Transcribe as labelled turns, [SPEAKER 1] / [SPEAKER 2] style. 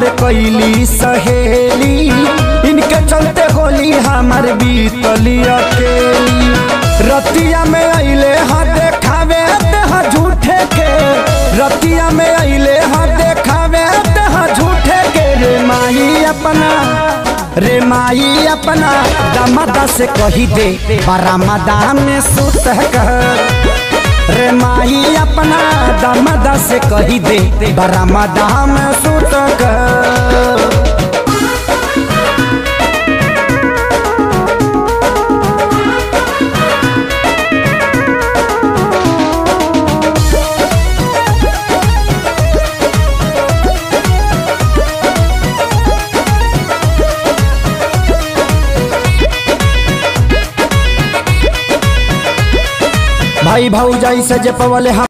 [SPEAKER 1] कैली सहेली इनके चलते होली हमार बीतली अकेली रतिया में अइले हा देखावे हा झूठे के रतिया में अइले हा देखावे हा झूठे के रे माई अपना रे माई अपना दमदा से कही दे बरामदा में सुत कर रे माई अपना दमदा से कही दे बरामदा में सुत कर भाई भाऊ जैसे जे पवले हम